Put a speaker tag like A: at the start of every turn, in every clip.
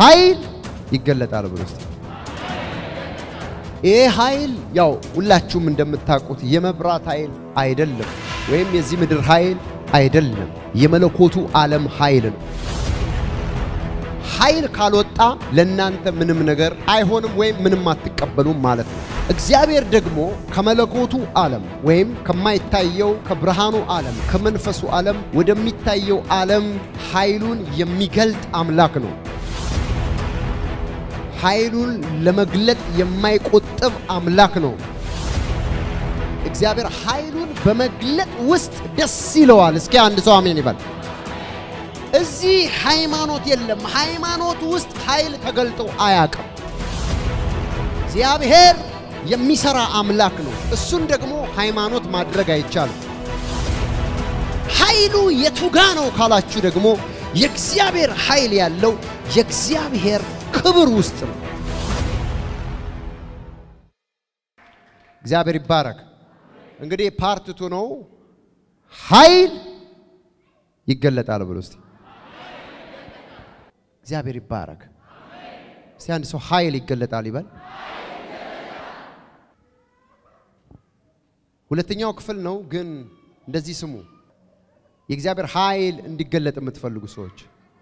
A: ኃይል ይገለጣል ብሎ እስቲ ይሄ ኃይል ያው ሁላችሁም እንደምታውቁት የመብራት ኃይል አይደለም፣ ወይም የዚህ ምድር ኃይል አይደለም። የመለኮቱ ዓለም ኃይል ነው። ኃይል ካልወጣ ለእናንተ ምንም ነገር አይሆንም፣ ወይም ምንም አትቀበሉም ማለት ነው። እግዚአብሔር ደግሞ ከመለኮቱ ዓለም ወይም ከማይታየው ከብርሃኑ ዓለም ከመንፈሱ ዓለም ወደሚታየው ዓለም ኃይሉን የሚገልጥ አምላክ ነው። ኃይሉን ለመግለጥ የማይቆጥብ አምላክ ነው። እግዚአብሔር ኃይሉን በመግለጥ ውስጥ ደስ ይለዋል። እስኪ አንድ ሰው አሜን ይበል። እዚህ ሃይማኖት የለም። ሃይማኖት ውስጥ ኃይል ተገልጦ አያውቅም። እግዚአብሔር የሚሰራ አምላክ ነው። እሱን ደግሞ ሃይማኖት ማድረግ አይቻልም። ኃይሉ የቱጋ ነው ካላችሁ ደግሞ የእግዚአብሔር ኃይል ያለው የእግዚአብሔር ክብር ውስጥ ነው። እግዚአብሔር ይባረክ። እንግዲህ ፓርትቱ ነው ኃይል ይገለጣል ብሎ እስቲ እግዚአብሔር ይባረክ። እስቲ አንድ ሰው ኃይል ይገለጣል ይበል። ሁለተኛው ክፍል ነው ግን እንደዚህ ስሙ። የእግዚአብሔር ኃይል እንዲገለጥ የምትፈልጉ ሰዎች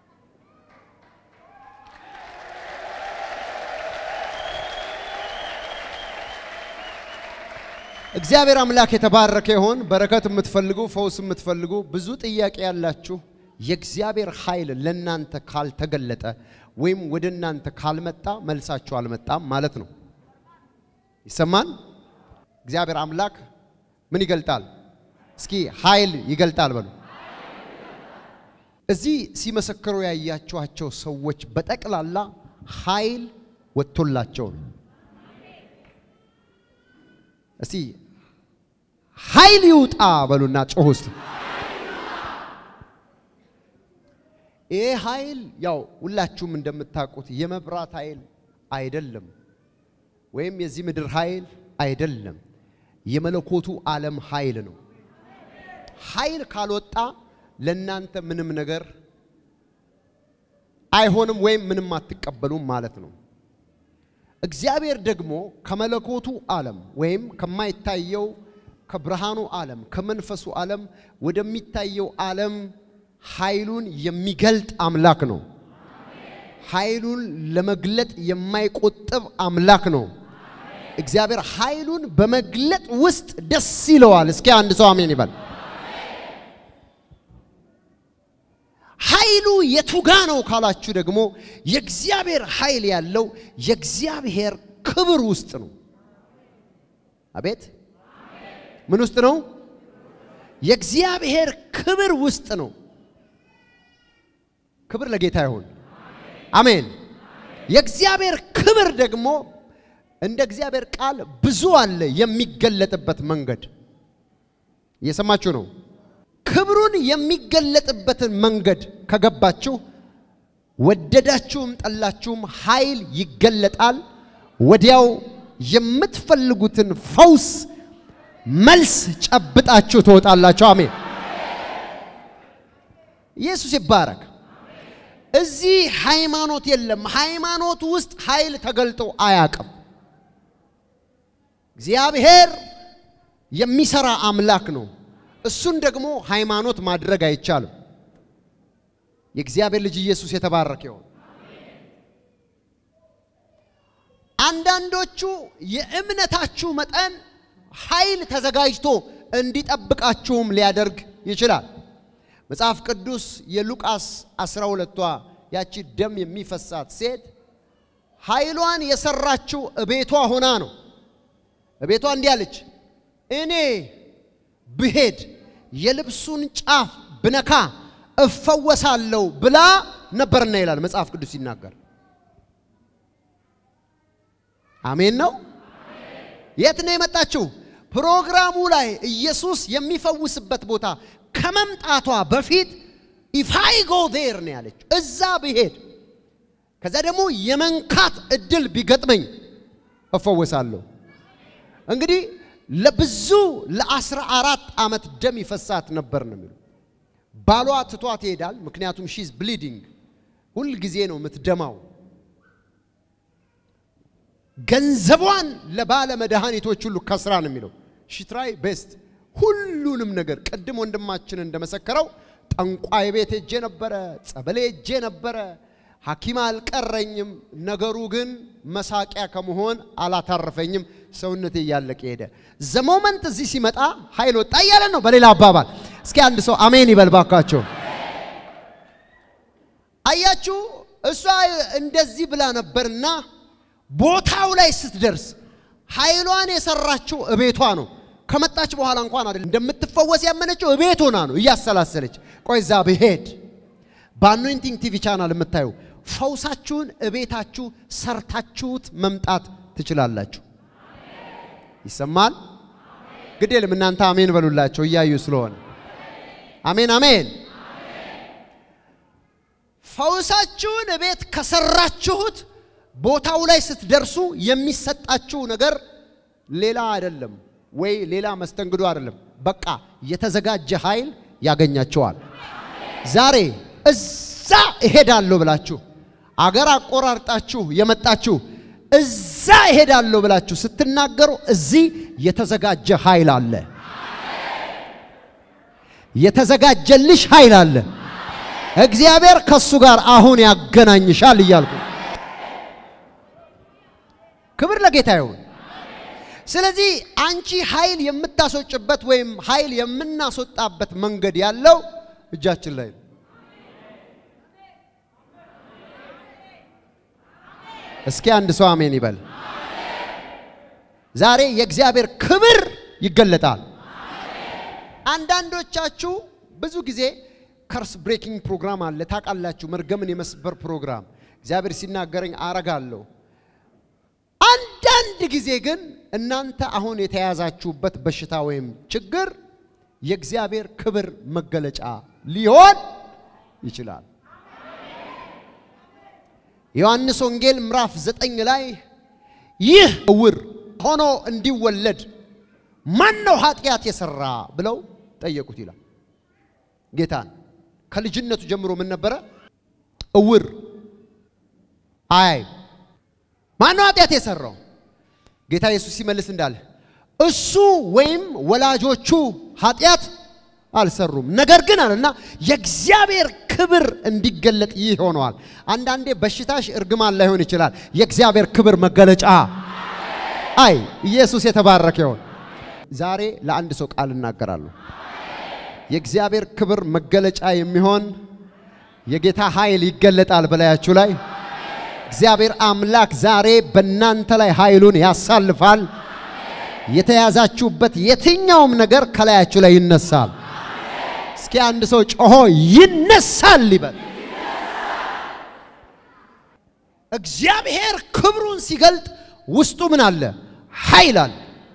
A: እግዚአብሔር አምላክ የተባረከ ይሆን። በረከት የምትፈልጉ ፈውስ የምትፈልጉ ብዙ ጥያቄ ያላችሁ የእግዚአብሔር ኃይል ለእናንተ ካልተገለጠ ወይም ወደ እናንተ ካልመጣ መልሳችሁ አልመጣም ማለት ነው። ይሰማን። እግዚአብሔር አምላክ ምን ይገልጣል? እስኪ ኃይል ይገልጣል በሉ። እዚህ ሲመሰክሩ ያያችኋቸው ሰዎች በጠቅላላ ኃይል ወጥቶላቸው ነው። እስቲ ኃይል ይውጣ በሉና ጮሁ እስቲ። ይሄ ኃይል ያው ሁላችሁም እንደምታውቁት የመብራት ኃይል አይደለም፣ ወይም የዚህ ምድር ኃይል አይደለም። የመለኮቱ ዓለም ኃይል ነው። ኃይል ካልወጣ ለእናንተ ምንም ነገር አይሆንም፣ ወይም ምንም አትቀበሉም ማለት ነው። እግዚአብሔር ደግሞ ከመለኮቱ ዓለም ወይም ከማይታየው ከብርሃኑ ዓለም ከመንፈሱ ዓለም ወደሚታየው ዓለም ኃይሉን የሚገልጥ አምላክ ነው። ኃይሉን ለመግለጥ የማይቆጥብ አምላክ ነው። እግዚአብሔር ኃይሉን በመግለጥ ውስጥ ደስ ይለዋል። እስኪ አንድ ሰው አሜን ይበል። ኃይሉ የቱጋ ነው ካላችሁ ደግሞ የእግዚአብሔር ኃይል ያለው የእግዚአብሔር ክብር ውስጥ ነው። አቤት ምን ውስጥ ነው? የእግዚአብሔር ክብር ውስጥ ነው። ክብር ለጌታ ይሁን። አሜን። የእግዚአብሔር ክብር ደግሞ እንደ እግዚአብሔር ቃል ብዙ አለ የሚገለጥበት መንገድ። እየሰማችሁ ነው። ክብሩን የሚገለጥበትን መንገድ ከገባችሁ ወደዳችሁም ጠላችሁም ኃይል ይገለጣል። ወዲያው የምትፈልጉትን ፈውስ መልስ ጨብጣችሁ ትወጣላችሁ። አሜን። ኢየሱስ ይባረክ። እዚህ ሃይማኖት የለም። ሃይማኖት ውስጥ ኃይል ተገልጦ አያውቅም። እግዚአብሔር የሚሰራ አምላክ ነው። እሱን ደግሞ ሃይማኖት ማድረግ አይቻልም። የእግዚአብሔር ልጅ ኢየሱስ የተባረከ ይሁን። አንዳንዶቹ የእምነታችሁ መጠን ኃይል ተዘጋጅቶ እንዲጠብቃችሁም ሊያደርግ ይችላል። መጽሐፍ ቅዱስ የሉቃስ 12ቷ ያቺ ደም የሚፈሳት ሴት ኃይሏን የሰራችው እቤቷ ሆና ነው። እቤቷ እንዲህ አለች፣ እኔ ብሄድ የልብሱን ጫፍ ብነካ እፈወሳለሁ ብላ ነበርና ይላል መጽሐፍ ቅዱስ ሲናገር። አሜን ነው። የት ነው የመጣችው? ፕሮግራሙ ላይ ኢየሱስ የሚፈውስበት ቦታ ከመምጣቷ በፊት ኢፋይ ጎ ዜር ነው ያለችው። እዛ ብሄድ ከዛ ደግሞ የመንካት እድል ቢገጥመኝ እፈወሳለሁ። እንግዲህ ለብዙ ለአስራ አራት ዓመት ደም ይፈሳት ነበር ነው የሚሉ ባሏ ትቷት ይሄዳል። ምክንያቱም ሺዝ ብሊዲንግ ሁል ጊዜ ነው የምትደማው። ገንዘቧን ለባለ መድኃኒቶች ሁሉ ከስራ ነው የሚለው ሽትራይ ቤስት ሁሉንም ነገር ቅድም ወንድማችን እንደመሰከረው ጠንቋይ ቤት ሄጄ ነበረ፣ ጸበሌ ሄጄ ነበረ፣ ሐኪም አልቀረኝም። ነገሩ ግን መሳቂያ ከመሆን አላታረፈኝም። ሰውነቴ እያለቀ ሄደ። ዘሞመንት እዚህ ሲመጣ ኃይል ወጣ እያለ ነው። በሌላ አባባል እስኪ አንድ ሰው አሜን ይበል ባካቸው። አያችሁ እሷ እንደዚህ ብላ ነበርና ቦታው ላይ ስትደርስ ኃይሏን የሰራችው እቤቷ ነው። ከመጣች በኋላ እንኳን አይደለም እንደምትፈወስ ያመነችው እቤት ሆና ነው እያሰላሰለች። ቆይ እዛ ብሄድ በአኖይንቲንግ ቲቪ ቻናል የምታዩ ፈውሳችሁን እቤታችሁ ሰርታችሁት መምጣት ትችላላችሁ። ይሰማል? ግድ የለም እናንተ አሜን በሉላቸው እያዩ ስለሆነ አሜን አሜን። ፈውሳችሁን እቤት ከሰራችሁት ቦታው ላይ ስትደርሱ የሚሰጣችሁ ነገር ሌላ አይደለም፣ ወይ ሌላ መስተንግዶ አይደለም። በቃ የተዘጋጀ ኃይል ያገኛቸዋል። ዛሬ እዛ እሄዳለሁ ብላችሁ አገር አቆራርጣችሁ የመጣችሁ እዛ እሄዳለሁ ብላችሁ ስትናገሩ እዚህ የተዘጋጀ ኃይል አለ። የተዘጋጀልሽ ኃይል አለ። እግዚአብሔር ከሱ ጋር አሁን ያገናኝሻል እያልኩ ክብር ለጌታ ይሁን። ስለዚህ አንቺ ኃይል የምታስወጭበት ወይም ኃይል የምናስወጣበት መንገድ ያለው እጃችን ላይ ነው። እስኪ አንድ ሰው አሜን ይበል። ዛሬ የእግዚአብሔር ክብር ይገለጣል። አንዳንዶቻችሁ ብዙ ጊዜ ከርስ ብሬኪንግ ፕሮግራም አለ ታውቃላችሁ፣ መርገምን የመስበር ፕሮግራም እግዚአብሔር ሲናገረኝ አረጋለሁ። አንዳንድ ጊዜ ግን እናንተ አሁን የተያዛችሁበት በሽታ ወይም ችግር የእግዚአብሔር ክብር መገለጫ ሊሆን ይችላል። ዮሐንስ ወንጌል ምዕራፍ ዘጠኝ ላይ ይህ ዕውር ሆኖ እንዲወለድ ማን ነው ኃጢአት የሰራ ብለው ጠየቁት ይላል። ጌታን ከልጅነቱ ጀምሮ ምን ነበረ? ዕውር አይ ማን ነው ኃጢአት የሰራው? ጌታ ኢየሱስ ሲመልስ እንዳለ እሱ ወይም ወላጆቹ ኃጢአት አልሰሩም፣ ነገር ግን አለና የእግዚአብሔር ክብር እንዲገለጥ ይህ ሆነዋል። አንዳንዴ በሽታሽ እርግማን ላይሆን ይችላል፣ የእግዚአብሔር ክብር መገለጫ። አይ ኢየሱስ የተባረከ ይሆን። ዛሬ ለአንድ ሰው ቃል እናገራለሁ። የእግዚአብሔር ክብር መገለጫ የሚሆን የጌታ ኃይል ይገለጣል በላያችሁ ላይ። እግዚአብሔር አምላክ ዛሬ በእናንተ ላይ ኃይሉን ያሳልፋል። የተያዛችሁበት የትኛውም ነገር ከላያችሁ ላይ ይነሳል። እስኪ አንድ ሰው ጮሆ ይነሳል ይበል። እግዚአብሔር ክብሩን ሲገልጥ ውስጡ ምን አለ? ኃይል አለ።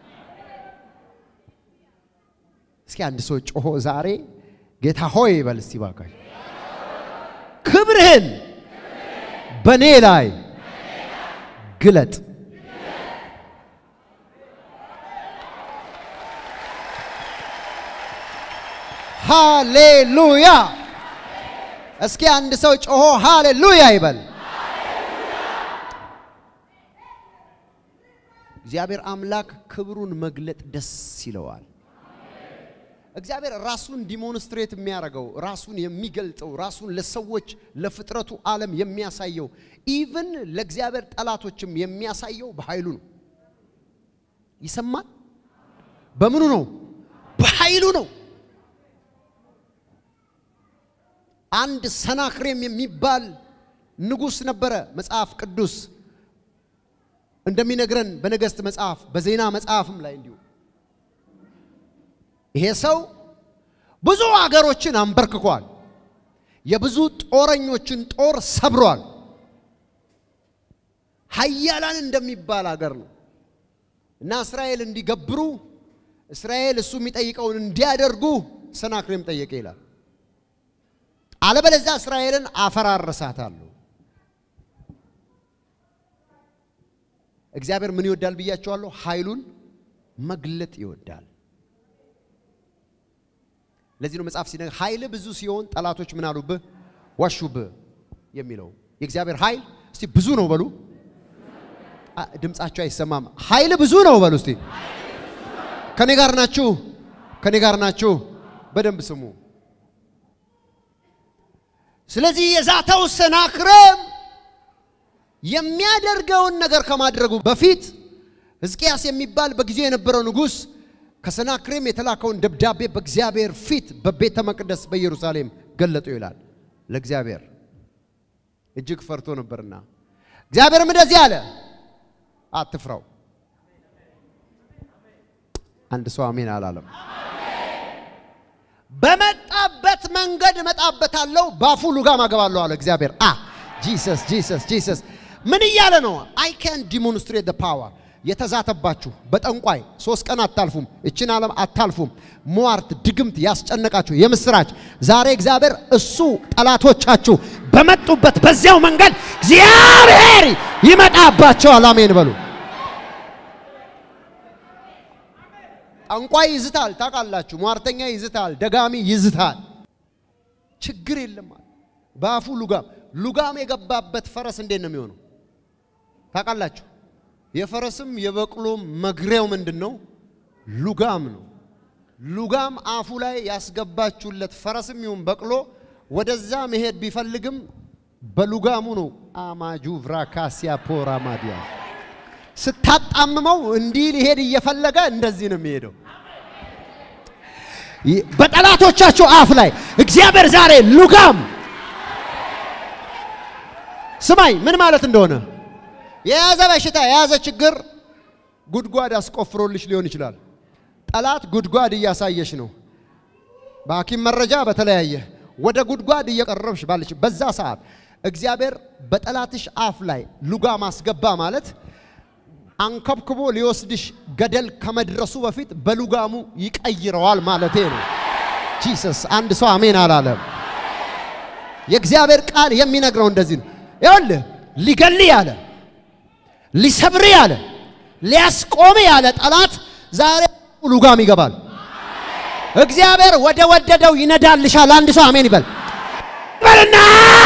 A: እስኪ አንድ ሰው ጮሆ ዛሬ ጌታ ሆይ ይበል እስቲ ባካችሁ ክብርህን በእኔ ላይ ግለጥ። ሃሌሉያ! እስኪ አንድ ሰው ጮሆ ሃሌሉያ ይበል። እግዚአብሔር አምላክ ክብሩን መግለጥ ደስ ይለዋል። እግዚአብሔር ራሱን ዲሞንስትሬት የሚያደርገው ራሱን የሚገልጠው ራሱን ለሰዎች ለፍጥረቱ ዓለም የሚያሳየው ኢቭን ለእግዚአብሔር ጠላቶችም የሚያሳየው በኃይሉ ነው። ይሰማል። በምኑ ነው? በኃይሉ ነው። አንድ ሰናክሬም የሚባል ንጉሥ ነበረ። መጽሐፍ ቅዱስ እንደሚነግረን በነገሥት መጽሐፍ በዜና መጽሐፍም ላይ እንዲሁ ይሄ ሰው ብዙ አገሮችን አንበርክኳል። የብዙ ጦረኞችን ጦር ሰብሯል። ኃያላን እንደሚባል አገር ነው እና እስራኤል እንዲገብሩ እስራኤል እሱ የሚጠይቀውን እንዲያደርጉ ሰናክሬም ጠየቀ ይላል። አለበለዚያ እስራኤልን አፈራርሳታለሁ። እግዚአብሔር ምን ይወዳል ብያቸዋለሁ? ኃይሉን መግለጥ ይወዳል። ለዚህ ነው መጽሐፍ ሲነግር ኃይል ብዙ ሲሆን ጠላቶች ምን አሉብህ? ዋሹብህ የሚለው የእግዚአብሔር ኃይል እስቲ ብዙ ነው በሉ። አ- ድምጻችሁ አይሰማም። ኃይል ብዙ ነው በሉ እስቲ። ከኔ ጋር ናችሁ? ከኔ ጋር ናችሁ? በደንብ ስሙ። ስለዚህ የዛተው ሰናክሬም የሚያደርገውን ነገር ከማድረጉ በፊት ሕዝቅያስ የሚባል በጊዜው የነበረው ንጉሥ ከሰናክሬም የተላከውን ደብዳቤ በእግዚአብሔር ፊት በቤተ መቅደስ በኢየሩሳሌም ገለጡ ይላል። ለእግዚአብሔር እጅግ ፈርቶ ነበርና እግዚአብሔርም እንደዚህ አለ፣ አትፍራው። አንድ ሰው አሜን አላለም። በመጣበት መንገድ እመጣበታለሁ፣ ባፉ ልጋም አገባለሁ አለ እግዚአብሔር። አ ጂሰስ ጂሰስ ጂሰስ ምን እያለ ነው? አይ ካን ዲሞንስትሬት ፓወር የተዛተባችሁ በጠንቋይ ሶስት ቀን አታልፉም፣ እችን ዓለም አታልፉም። ሟርት፣ ድግምት ያስጨነቃችሁ የምስራች ዛሬ እግዚአብሔር እሱ ጠላቶቻችሁ በመጡበት በዚያው መንገድ እግዚአብሔር ይመጣባቸዋል። አሜን በሉ። ጠንቋይ ይዝታል፣ ታውቃላችሁ። ሟርተኛ ይዝታል፣ ደጋሚ ይዝታል። ችግር የለም አለ። በአፉ ሉጋም ሉጋም የገባበት ፈረስ እንዴት ነው የሚሆነው? ታውቃላችሁ። የፈረስም የበቅሎም መግሪያው ምንድን ነው? ሉጋም ነው። ሉጋም አፉ ላይ ያስገባችሁለት ፈረስም ይሁን በቅሎ ወደዛ መሄድ ቢፈልግም በሉጋሙ ነው። አማጁ ቭራካሲያ ፖራ ማዲያ ስታጣምመው እንዲህ ሊሄድ እየፈለገ እንደዚህ ነው የሚሄደው። በጠላቶቻቸው አፍ ላይ እግዚአብሔር ዛሬ ሉጋም ስማኝ ምን ማለት እንደሆነ የያዘ በሽታ የያዘ ችግር ጉድጓድ አስቆፍሮልሽ ሊሆን ይችላል። ጠላት ጉድጓድ እያሳየሽ ነው። በሐኪም መረጃ በተለያየ ወደ ጉድጓድ እየቀረብሽ ባለች በዛ ሰዓት እግዚአብሔር በጠላትሽ አፍ ላይ ሉጋም አስገባ ማለት አንከብክቦ ሊወስድሽ ገደል ከመድረሱ በፊት በሉጋሙ ይቀይረዋል ማለቴ ነው። ጂሰስ አንድ ሰው አሜን አላለም። የእግዚአብሔር ቃል የሚነግረው እንደዚህ ነው። ይኸውልህ ሊገል ያለ ሊሰብር ያለ ሊያስቆም ያለ ጠላት ዛሬ ሉጋም ይገባል። እግዚአብሔር ወደ ወደደው ይነዳልሻል። አንድ ሰው አሜን ይበል በልና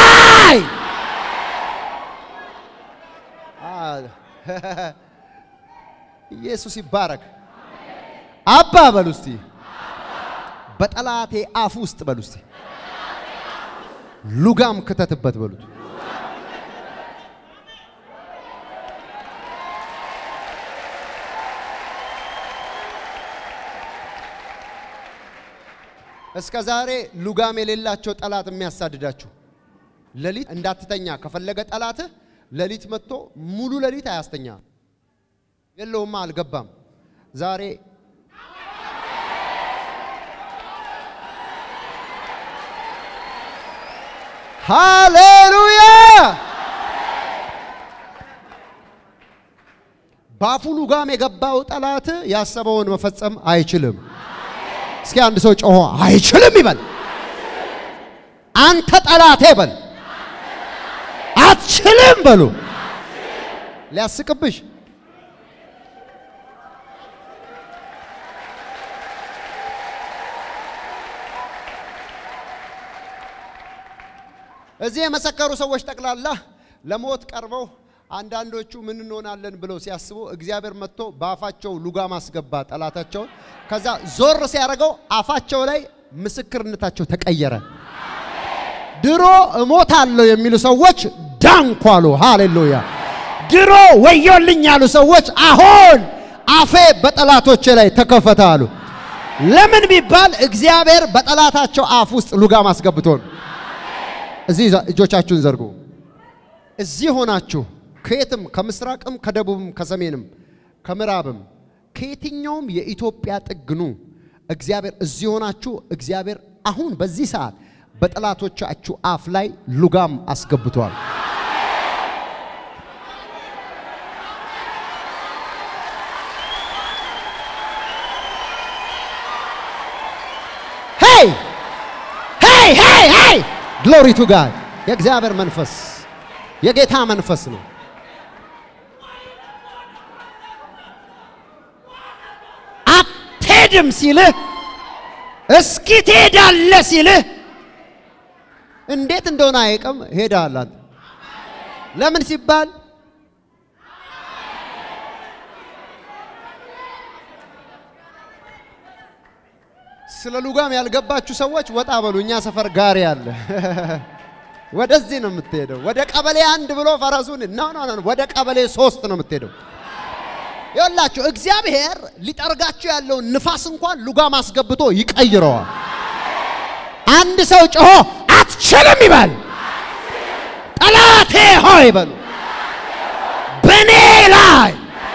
A: ኢየሱስ ይባረክ። አባ በሉ እስቲ በጠላቴ አፍ ውስጥ በሉ እስቲ ሉጋም ክተትበት በሉት። እስከ ዛሬ ሉጋም የሌላቸው ጠላት የሚያሳድዳችሁ ሌሊት እንዳትተኛ ከፈለገ ጠላትህ ሌሊት መጥቶ ሙሉ ሌሊት አያስተኛ። የለውማ አልገባም። ዛሬ ሃሌሉያ! ባፉ ሉጋም የገባው ጠላት ያሰበውን መፈጸም አይችልም። እስኪ አንድ ሰው ጮሆ አይችልም ይበል። አንተ ጠላቴ በል። አትችልም በሉ። ሊያስቅብሽ እዚህ የመሰከሩ ሰዎች ጠቅላላ ለሞት ቀርበው አንዳንዶቹ ምን እንሆናለን ብለው ሲያስቡ እግዚአብሔር መጥቶ በአፋቸው ሉጋም አስገባ ጠላታቸውን። ከዛ ዞር ሲያደርገው አፋቸው ላይ ምስክርነታቸው ተቀየረ። ድሮ እሞታለሁ የሚሉ ሰዎች ዳንኩ አሉ። ሃሌሉያ! ድሮ ወዮልኝ ያሉ ሰዎች አሁን አፌ በጠላቶቼ ላይ ተከፈተ አሉ። ለምን ቢባል እግዚአብሔር በጠላታቸው አፍ ውስጥ ሉጋም አስገብቶ ነው። እዚህ እጆቻችሁን ዘርጉ። እዚህ ሆናችሁ ከየትም ከምስራቅም ከደቡብም ከሰሜንም ከምዕራብም ከየትኛውም የኢትዮጵያ ጥግኑ እግዚአብሔር እዚህ ሆናችሁ እግዚአብሔር አሁን በዚህ ሰዓት በጠላቶቻችሁ አፍ ላይ ሉጋም አስገብቷል። ሄይ ሄይ ሄይ ሄይ ግሎሪ ቱ ጋድ የእግዚአብሔር መንፈስ የጌታ መንፈስ ነው። አትሄድም ሲልህ እስኪ ትሄዳለህ ሲልህ እንዴት እንደሆነ አይቅም ሄዳል። አንተ ለምን ሲባል ስለ ሉጋም ያልገባችሁ ሰዎች ወጣ በሉ። እኛ ሰፈር ጋሪ አለ። ወደዚህ ነው የምትሄደው። ወደ ቀበሌ አንድ ብሎ ፈረሱን ኖ ኖ ኖ ወደ ቀበሌ ሶስት ነው የምትሄደው። ይኸውላችሁ እግዚአብሔር ሊጠርጋችሁ ያለውን ንፋስ እንኳን ሉጋም አስገብቶ ይቀይረዋል። አንድ ሰው ጮሆ አትችልም ይበል። ጠላቴ ሆይ በሉ በእኔ ላይ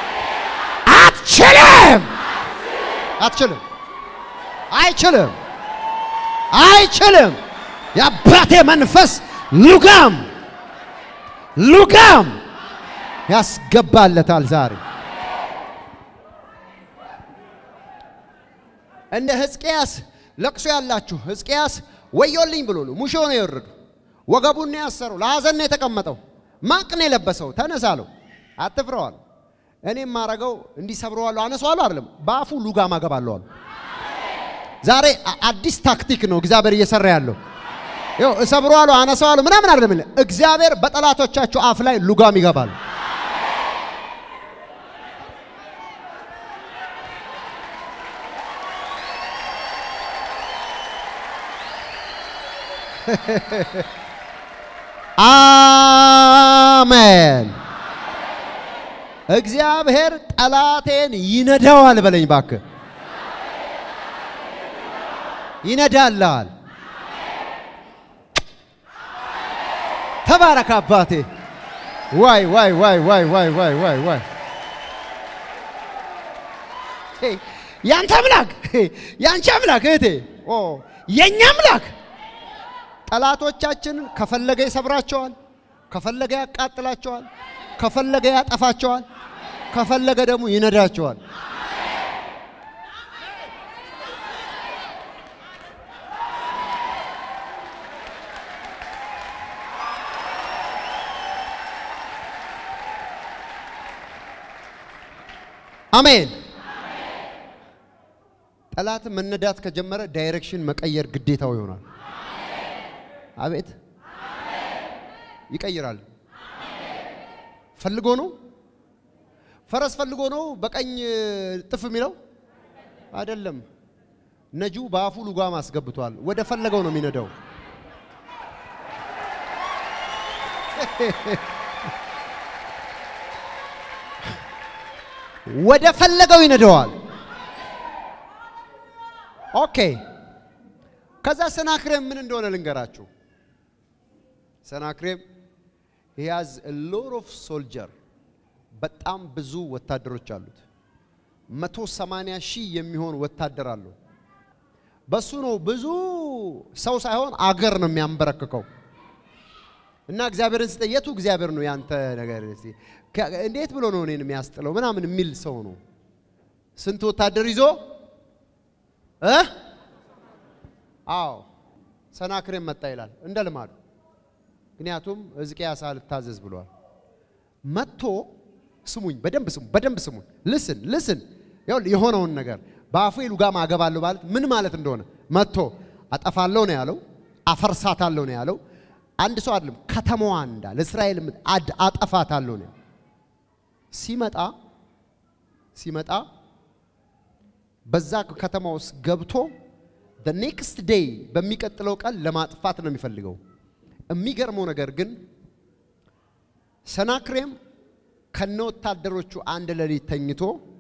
A: አትችልም፣ አትችልም፣ አይችልም፣ አይችልም። የአባቴ መንፈስ ሉጋም ሉጋም ያስገባለታል ዛሬ እንደ ሕዝቅያስ ለቅሶ ያላችሁ ሕዝቅያስ ወዮልኝ ብሎ ነው ሙሾ ነው የወረዱ ወገቡን ነው ያሰረው ለሐዘን ነው የተቀመጠው ማቅ ነው የለበሰው ተነስ አለው አትፍረዋል እኔ የማረገው እንዲሰብረዋለሁ አነሳዋለሁ አይደለም በአፉ ሉጋም አገባለሁ አሉ ዛሬ አ- አዲስ ታክቲክ ነው እግዚአብሔር እየሰራ ያለው ይኸው እሰብረዋለሁ አነሳዋለሁ ምናምን አይደለም የሚለው። እግዚአብሔር በጠላቶቻቸው አፍ ላይ ሉጋም ይገባል አሜን። እግዚአብሔር ጠላቴን ይነዳዋል በለኝ ባክህ። ይነዳልሃል። ተባረክ አባቴ። ዋይ ዋይ ዋይ ዋይ ዋይ ዋይ ዋይ ዋይ ሄይ፣ ያንተ አምላክ ሄይ፣ ያንቺ አምላክ እህቴ፣ ኦ የኛ አምላክ ጠላቶቻችንን ከፈለገ ይሰብራቸዋል፣ ከፈለገ ያቃጥላቸዋል፣ ከፈለገ ያጠፋቸዋል፣ ከፈለገ ደግሞ ይነዳቸዋል። አሜን። ጠላት መነዳት ከጀመረ ዳይሬክሽን መቀየር ግዴታው ይሆናል። አቤት ይቀይራል። ፈልጎ ነው ፈረስ ፈልጎ ነው በቀኝ ጥፍ የሚለው አይደለም። ነጁ በአፉ ሉጋም አስገብቷል። ወደ ፈለገው ነው የሚነዳው። ወደ ፈለገው ይነደዋል። ኦኬ። ከዛ ሰናክሬም ምን እንደሆነ ልንገራችሁ። ሰናክሬም he has a lot of soldier በጣም ብዙ ወታደሮች አሉት። መቶ ሰማንያ ሺህ የሚሆን ወታደር አለው። በሱ ነው ብዙ ሰው ሳይሆን አገር ነው የሚያንበረክከው። እና እግዚአብሔርን ስጠ የቱ እግዚአብሔር ነው ያንተ ነገር እስቲ ከ- እንዴት ብሎ ነው እኔን የሚያስጥለው ምናምን የሚል ሰው ነው። ስንት ወታደር ይዞ እ አዎ ሰናክሬም መጣ ይላል እንደ ልማዱ። ምክንያቱም ሕዝቅያስ አልታዘዝ ብሏል። መጥቶ ስሙኝ፣ በደንብ ስሙ፣ በደንብ ስሙኝ። ልስን ልስን የሆነውን ነገር በአፉ ሉጋም አገባለሁ ማለት ምን ማለት እንደሆነ መጥቶ አጠፋለሁ ነው ያለው፣ አፈርሳታለሁ ነው ያለው። አንድ ሰው አይደለም ከተማዋ እንዳለ እስራኤል ምድር አድ አጠፋታለሁ ነው ያለው። ሲመጣ ሲመጣ በዛ ከተማ ውስጥ ገብቶ the next day በሚቀጥለው ቀን ለማጥፋት ነው የሚፈልገው። የሚገርመው ነገር ግን ሰናክሬም ከነ ወታደሮቹ አንድ ሌሊት ተኝቶ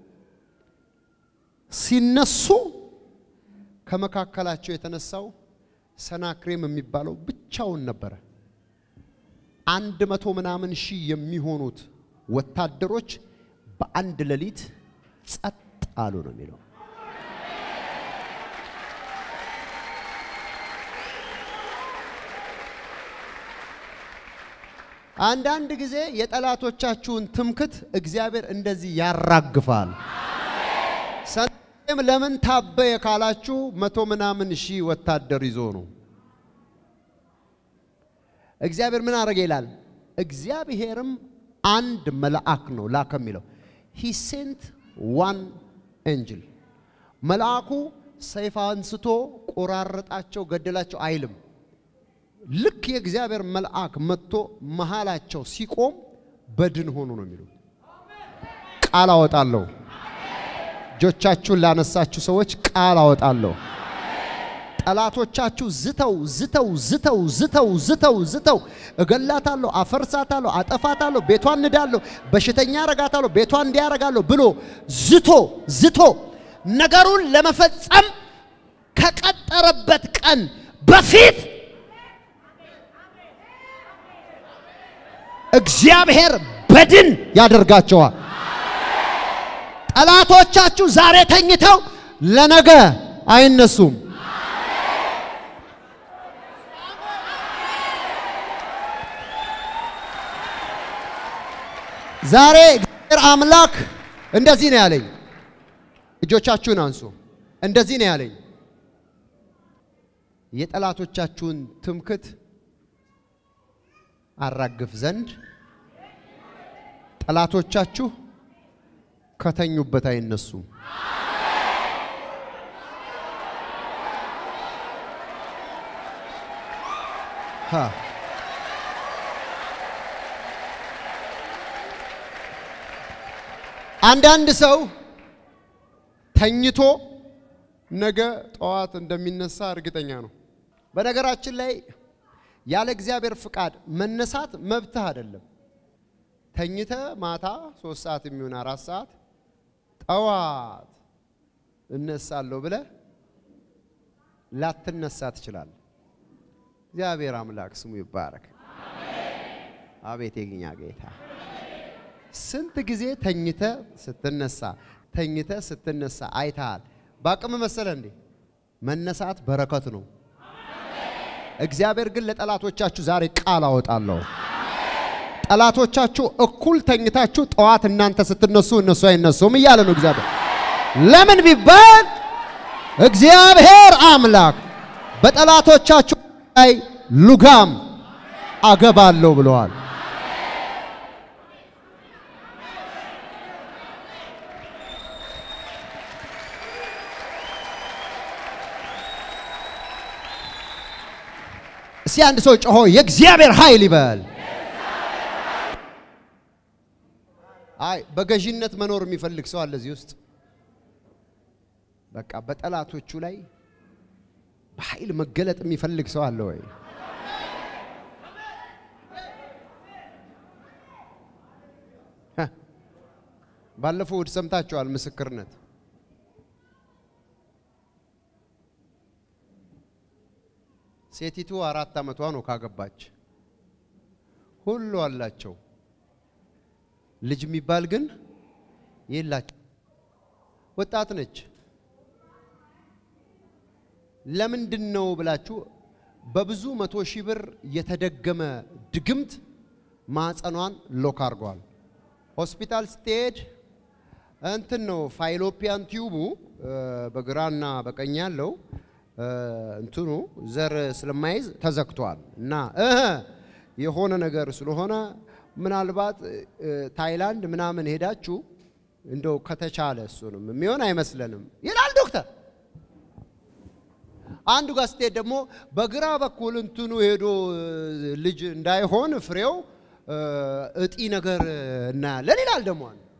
A: ሲነሱ ከመካከላቸው የተነሳው ሰናክሬም የሚባለው ብቻውን ነበረ። አንድ መቶ ምናምን ሺህ የሚሆኑት ወታደሮች በአንድ ሌሊት ጸጥ አሉ ነው የሚለው። አንዳንድ ጊዜ የጠላቶቻችሁን ትምክት እግዚአብሔር እንደዚህ ያራግፋል። ሰናክሬም ለምን ታበየ ካላችሁ መቶ ምናምን ሺህ ወታደር ይዞ ነው። እግዚአብሔር ምን አረገ ይላል። እግዚአብሔርም አንድ መልአክ ነው ላከ የሚለው ሂ ሴንት ዋን ኤንጅል መልአኩ ሰይፍ አንስቶ ቆራረጣቸው፣ ገደላቸው አይልም። ልክ የእግዚአብሔር መልአክ መጥቶ መሃላቸው ሲቆም በድን ሆኑ ነው የሚሉት። ቃል አወጣለሁ። እጆቻችሁን ላነሳችሁ ሰዎች ቃል አወጣለሁ። ጠላቶቻችሁ ዝተው ዝተው ዝተው ዝተው ዝተው ዝተው እገላታለሁ፣ አፈርሳታለሁ፣ አጠፋታለሁ፣ ቤቷን ንዳለሁ፣ በሽተኛ አረጋታለሁ፣ ቤቷን እንዲያረጋለሁ ብሎ ዝቶ ዝቶ ነገሩን ለመፈጸም ከቀጠረበት ቀን በፊት እግዚአብሔር በድን ያደርጋቸዋል። ጠላቶቻችሁ ዛሬ ተኝተው ለነገ አይነሱም። ዛሬ እግዚአብሔር አምላክ እንደዚህ ነው ያለኝ። እጆቻችሁን አንሱ። እንደዚህ ነው ያለኝ። የጠላቶቻችሁን ትምክት አራግፍ ዘንድ ጠላቶቻችሁ ከተኙበት አይነሱም። ሃ አንዳንድ ሰው ተኝቶ ነገ ጠዋት እንደሚነሳ እርግጠኛ ነው። በነገራችን ላይ ያለ እግዚአብሔር ፍቃድ መነሳት መብትህ አይደለም። ተኝተ ማታ ሶስት ሰዓት የሚሆን አራት ሰዓት ጠዋት እነሳለሁ ብለ ላትነሳ ትችላለህ። እግዚአብሔር አምላክ ስሙ ይባረክ። አቤት የግኛ ጌታ ስንት ጊዜ ተኝተ ስትነሳ ተኝተ ስትነሳ አይተሃል። በአቅም መሰለ እንዴ? መነሳት በረከት ነው። እግዚአብሔር ግን ለጠላቶቻችሁ ዛሬ ቃል አወጣለሁ። ጠላቶቻችሁ እኩል ተኝታችሁ ጠዋት እናንተ ስትነሱ እነሱ አይነሱም እያለ ነው እግዚአብሔር። ለምን ቢባል እግዚአብሔር አምላክ በጠላቶቻችሁ ላይ ሉጋም አገባለሁ ብለዋል። እስቲ አንድ ሰው ጮሆ የእግዚአብሔር ኃይል ይበል። አይ በገዢነት መኖር የሚፈልግ ሰው አለ እዚህ ውስጥ። በቃ በጠላቶቹ ላይ በኃይል መገለጥ የሚፈልግ ሰው አለ ወይ? ባለፈው እሑድ ሰምታችኋል ምስክርነት ሴቲቱ አራት ዓመቷ ነው ካገባች። ሁሉ አላቸው፣ ልጅ የሚባል ግን የላቸው። ወጣት ነች። ለምንድን ነው ብላችሁ በብዙ መቶ ሺህ ብር የተደገመ ድግምት ማዕፀኗን ሎክ አድርገዋል። ሆስፒታል ስትሄድ እንትን ነው ፋይሎፒያን ቲዩቡ በግራና በቀኝ ያለው እንትኑ ዘር ስለማይዝ ተዘግቷል እና እህ የሆነ ነገር ስለሆነ ምናልባት ታይላንድ ምናምን ሄዳችሁ እንደው ከተቻለ እሱንም የሚሆን አይመስለንም ይላል ዶክተር። አንዱ ጋር ስትሄድ ደግሞ በግራ በኩል እንትኑ ሄዶ ልጅ እንዳይሆን ፍሬው እጢ ነገር እናያለን ይላል ደግሞ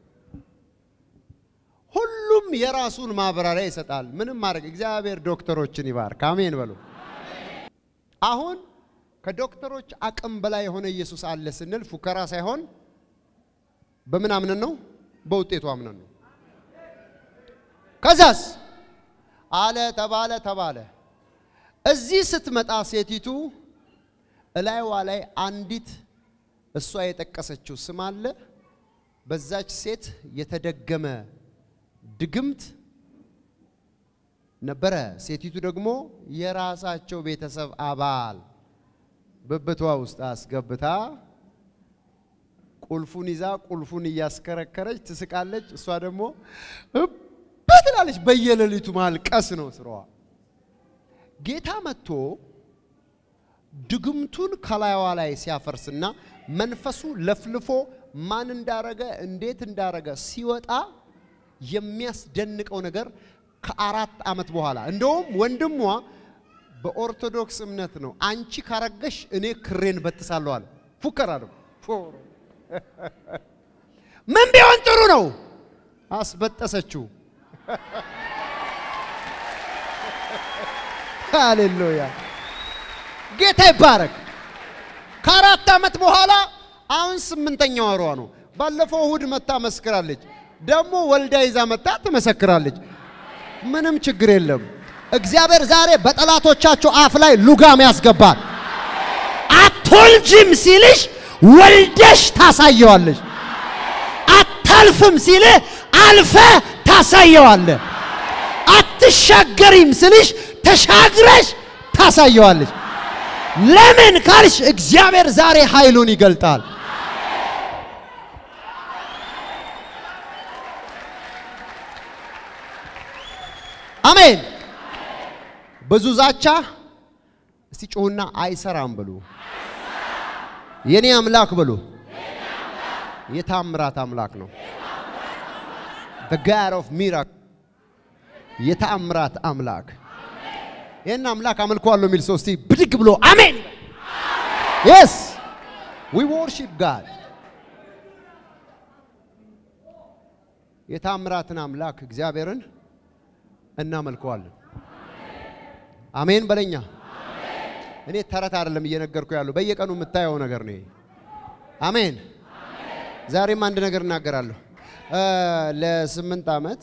A: ሁሉም የራሱን ማብራሪያ ይሰጣል። ምንም ማድረግ እግዚአብሔር ዶክተሮችን ይባርክ። አሜን በሉ። አሁን ከዶክተሮች አቅም በላይ የሆነ ኢየሱስ አለ ስንል ፉከራ ሳይሆን በምን አምነን ነው? በውጤቱ አምነን ነው። ከዛስ አለ ተባለ ተባለ። እዚህ ስትመጣ ሴቲቱ እላይዋ ላይ አንዲት እሷ የጠቀሰችው ስም አለ። በዛች ሴት የተደገመ ድግምት ነበረ። ሴቲቱ ደግሞ የራሳቸው ቤተሰብ አባል ብብቷ ውስጥ አስገብታ ቁልፉን ይዛ ቁልፉን እያስከረከረች ትስቃለች። እሷ ደግሞ በትላለች። በየሌሊቱ ማልቀስ ነው ስራዋ። ጌታ መጥቶ ድግምቱን ከላይዋ ላይ ሲያፈርስና መንፈሱ ለፍልፎ ማን እንዳረገ እንዴት እንዳረገ ሲወጣ የሚያስደንቀው ነገር ከአራት ዓመት በኋላ እንደውም ወንድሟ በኦርቶዶክስ እምነት ነው። አንቺ ካረገሽ እኔ ክሬን በጥሳለሁ አለ። ፉከራ ነው። ምን ቢሆን ጥሩ ነው? አስበጠሰችው። ሃሌሉያ ጌታ ይባረክ። ከአራት ዓመት በኋላ አሁን ስምንተኛ ወሯ ነው። ባለፈው እሁድ መታ መስክራለች። ደግሞ ወልዳ ይዛ መጣ ትመሰክራለች። ምንም ችግር የለም። እግዚአብሔር ዛሬ በጠላቶቻቸው አፍ ላይ ሉጋም ያስገባል። አትወልጅም ሲልሽ ወልደሽ ታሳየዋለሽ። አታልፍም ሲልህ አልፈ ታሳየዋለህ። አትሻገሪም ስልሽ ተሻግረሽ ታሳየዋለሽ። ለምን ካልሽ እግዚአብሔር ዛሬ ኃይሉን ይገልጣል። አሜን። ብዙ ዛቻ እስቲ ጮሁና አይሰራም ብሉ። የኔ አምላክ ብሉ። የታምራት አምላክ ነው። the God of miracle የተአምራት አምላክ ይህን አምላክ አመልከዋለሁ የሚል ሰው እስቲ ብድግ ብሎ አሜን። የስ ዊ ወርሺፕ ጋድ የታምራትን አምላክ እግዚአብሔርን እናመልከዋለን። አሜን በለኛ። እኔ ተረት አይደለም እየነገርኩ ያለው በየቀኑ የምታየው ነገር ነው። አሜን። ዛሬም አንድ ነገር እናገራለሁ። ለስምንት ዓመት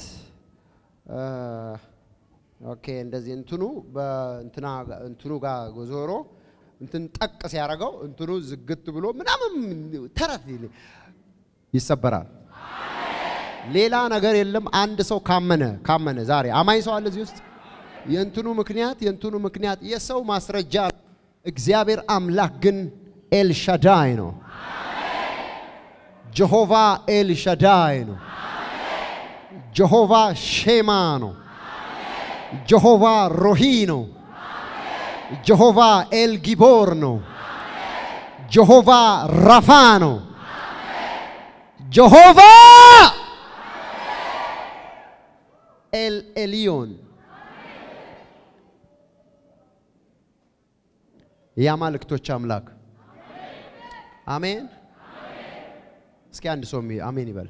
A: ኦኬ እንደዚህ እንትኑ በእንትና እንትኑ ጋር ዞሮ እንትን ጠቅ ሲያደርገው እንትኑ ዝግት ብሎ ምናምን ተረት ይሰበራል። ሌላ ነገር የለም። አንድ ሰው ካመነ ካመነ ዛሬ አማኝ ሰው አለ እዚህ ውስጥ የእንትኑ ምክንያት የእንትኑ ምክንያት የሰው ማስረጃ እግዚአብሔር አምላክ ግን ኤልሻዳይ ነው። ጀሆቫ ኤልሻዳይ ነው። ጀሆቫ ሼማ ነው። ጀሆቫ ሮሂ ነው። ጀሆቫ ኤልጊቦር ነው። ጀሆቫ ራፋ ነው። ጀሆቫ ኤል ኤሊዮን የአማልክቶች አምላክ አሜን። እስኪ አንድ ሰው አሜን ይበል።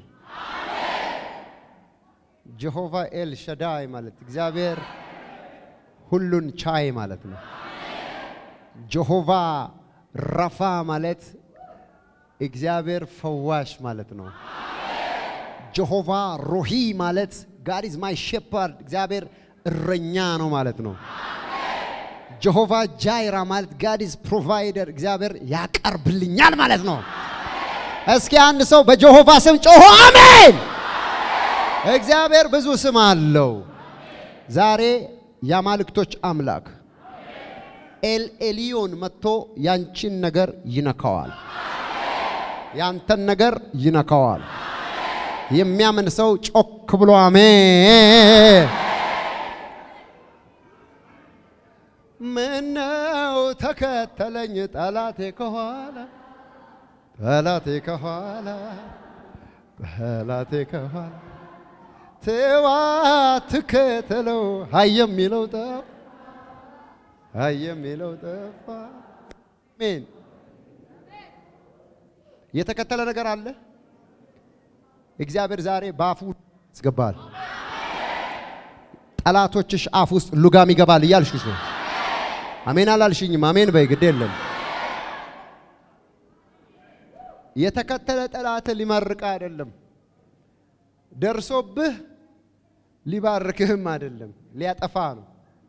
A: ጀሆቫ ኤል ሸዳይ ማለት እግዚአብሔር ሁሉን ቻይ ማለት ነው። ጀሆቫ ራፋ ማለት እግዚአብሔር ፈዋሽ ማለት ነው። ጀሆቫ ሮሂ ማለት ጋድ ኢዝ ማይ ሼፐርድ እግዚአብሔር እረኛ ነው ማለት ነው። ጀሆቫ ጃይራ ማለት ጋድ ኢዝ ፕሮቫይደር እግዚአብሔር ያቀርብልኛል ማለት ነው። እስኪ አንድ ሰው በጀሆቫ ስም ጮሆ አሜን። እግዚአብሔር ብዙ ስም አለው። ዛሬ የአማልክቶች አምላክ ኤል ኤሊዮን መጥቶ ያንቺን ነገር ይነካዋል። ያንተን ነገር ይነካዋል። የሚያምን ሰው ጮክ ብሎ አሜን። ምነው ተከተለኝ ጠላቴ ከኋላ ጠላቴ ከኋላ ጠላቴ ከኋላ ትዋ ትከተለው ሀይ የሚለው ጠፋ ሀይ የሚለው ጠፋ። አሜን። የተከተለ ነገር አለ። እግዚአብሔር ዛሬ በአፉ ያስገባል። ጠላቶችሽ አፍ ውስጥ ሉጋም ይገባል እያልሽሽ ነው። አሜን አላልሽኝም? አሜን በይ፣ ግድ የለም። የተከተለ ጠላት ሊመርቅ አይደለም፣ ደርሶብህ ሊባርክህም አይደለም፣ ሊያጠፋ ነው።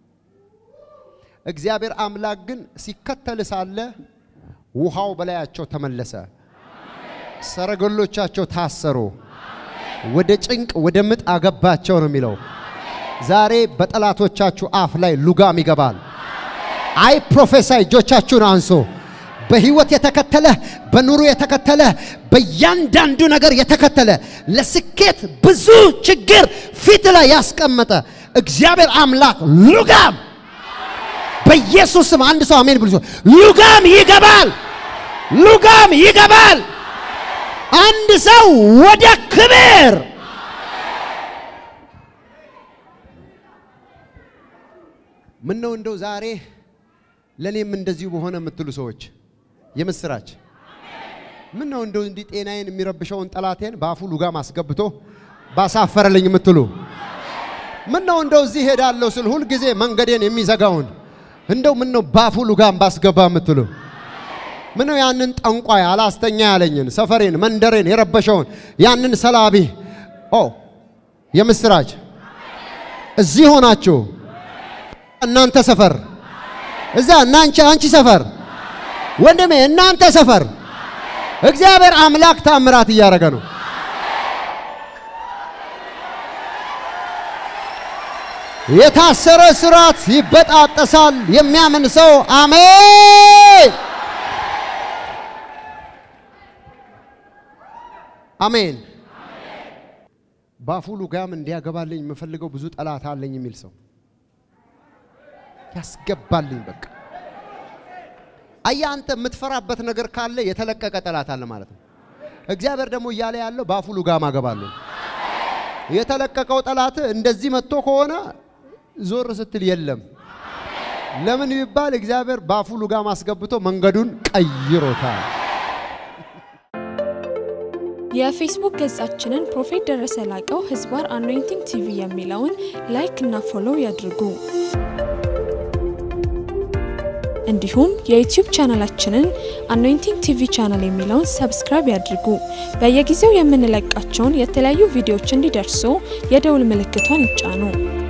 A: እግዚአብሔር አምላክ ግን ሲከተል ሳለ ውሃው በላያቸው ተመለሰ፣ ሰረገሎቻቸው ታሰሩ፣ ወደ ጭንቅ ወደ ምጥ አገባቸው ነው የሚለው። ዛሬ በጠላቶቻችሁ አፍ ላይ ሉጋም ይገባል። አይ ፕሮፌሳይ እጆቻችሁን አንሶ በህይወት የተከተለ በኑሮ የተከተለ በእያንዳንዱ ነገር የተከተለ ለስኬት ብዙ ችግር ፊት ላይ ያስቀመጠ እግዚአብሔር አምላክ ሉጋም በኢየሱስ ስም አንድ ሰው አሜን ብሎ ሉጋም ይገባል። ሉጋም ይገባል። አንድ ሰው ወደ ክብር ምን ነው እንደው ዛሬ ለእኔም እንደዚሁ በሆነ የምትሉ ሰዎች የምስራች ምን ነው እንደው እንዲህ ጤናዬን የሚረብሸውን ጠላቴን በአፉ ሉጋም አስገብቶ ባሳፈረልኝ የምትሉ ምን ነው እንደው እዚህ ሄዳለሁ ስል ሁልጊዜ መንገዴን የሚዘጋውን እንደው ምን ነው ባፉ ሉጋም ባስገባ የምትሉ ምን ነው ያንን ጠንቋይ አላስተኛ ያለኝን ሰፈሬን መንደሬን የረበሸውን ያንን ሰላቢ ኦ የምስራች እዚህ ሆናችሁ እናንተ ሰፈር እዛ እናንቺ አንቺ ሰፈር ወንድሜ እናንተ ሰፈር እግዚአብሔር አምላክ ታምራት እያደረገ ነው። የታሰረ ስራት ይበጣጠሳል። የሚያምን ሰው አሜን አሜን። ባፉ ሉጋም እንዲያገባልኝ የምፈልገው ብዙ ጠላት አለኝ የሚል ሰው ያስገባልኝ። በቃ አየህ፣ አንተ የምትፈራበት ነገር ካለ የተለቀቀ ጠላት አለ ማለት ነው። እግዚአብሔር ደግሞ እያለ ያለው ባፉ ሉጋም አገባለሁ። የተለቀቀው ጠላት እንደዚህ መጥቶ ከሆነ ዞር ስትል የለም። ለምን ቢባል እግዚአብሔር ባፉ ሉጋም አስገብቶ መንገዱን ቀይሮታል።
B: የፌስቡክ ገጻችንን ፕሮፌት ደረሰ ላቀው ህዝባር አኖይንቲንግ ቲቪ የሚለውን ላይክ እና ፎሎው ያድርጉ። እንዲሁም የዩቲዩብ ቻናላችንን አኖይንቲንግ ቲቪ ቻናል የሚለውን ሰብስክራይብ ያድርጉ። በየጊዜው የምንለቃቸውን የተለያዩ ቪዲዮዎች እንዲደርሱ የደውል ምልክቷን ይጫኑ።